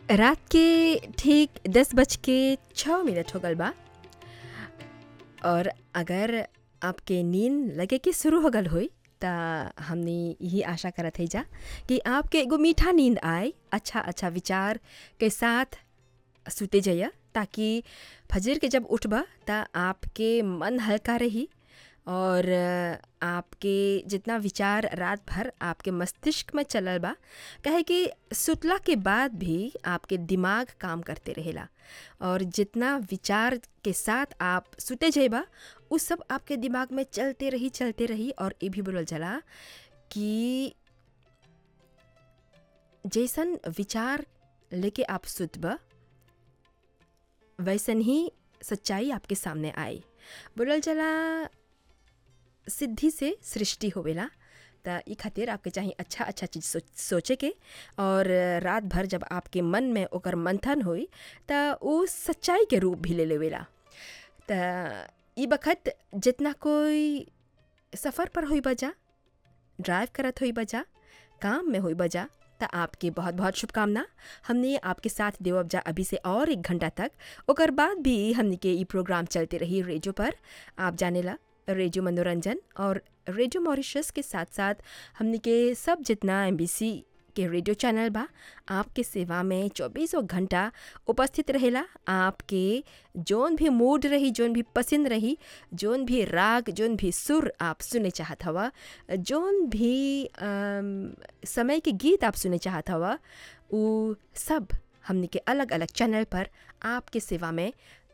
रात के ठीक दस बज के छः मिनट हो गल बा और अगर आपके नींद लगे कि शुरू हो गल होई त हमने यही आशा करत है जा कि आपके एगो मीठा नींद आए अच्छा अच्छा विचार के साथ सुते जाइए ताकि फजर के जब उठबा त आपके मन हल्का रही और आपके जितना विचार रात भर आपके मस्तिष्क में चलल बा कहे कि सुतला के बाद भी आपके दिमाग काम करते रहेला और जितना विचार के साथ आप सुते जेबा उ सब आपके दिमाग में चलते रही चलते रही और ये भी बोलल जाला कि जैसन विचार लेके आप सुतबा वैसन ही सच्चाई आपके सामने आए बोलल जाला सिद्धि से सृष्टि होवेला त ई खातिर आपके चाहिए अच्छा अच्छा चीज़ सोच सोचे के और रात भर जब आपके मन में ओकर मंथन होई त वो सच्चाई के रूप भी ले लेवेला त ई बखत जितना कोई सफ़र पर होई बजा ड्राइव करत होई बजा काम में होई बजा त आपके बहुत बहुत शुभकामना हमने आपके साथ देवब जा अभी से और एक घंटा तक ओकर बाद भी हमने के ई प्रोग्राम चलते रही रेडियो पर आप जानेला रेडियो मनोरंजन और रेडियो मॉरिशस के साथ साथ हमने के सब जितना एम के रेडियो चैनल बा आपके सेवा में चौबीसों घंटा उपस्थित रहेला आपके जोन भी मूड रही जोन भी पसंद रही जोन भी राग जोन भी सुर आप सुने चाहत हवा जोन भी अम, समय के गीत आप सुने चाहत हवा वो सब हमने के अलग अलग चैनल पर आपके सेवा में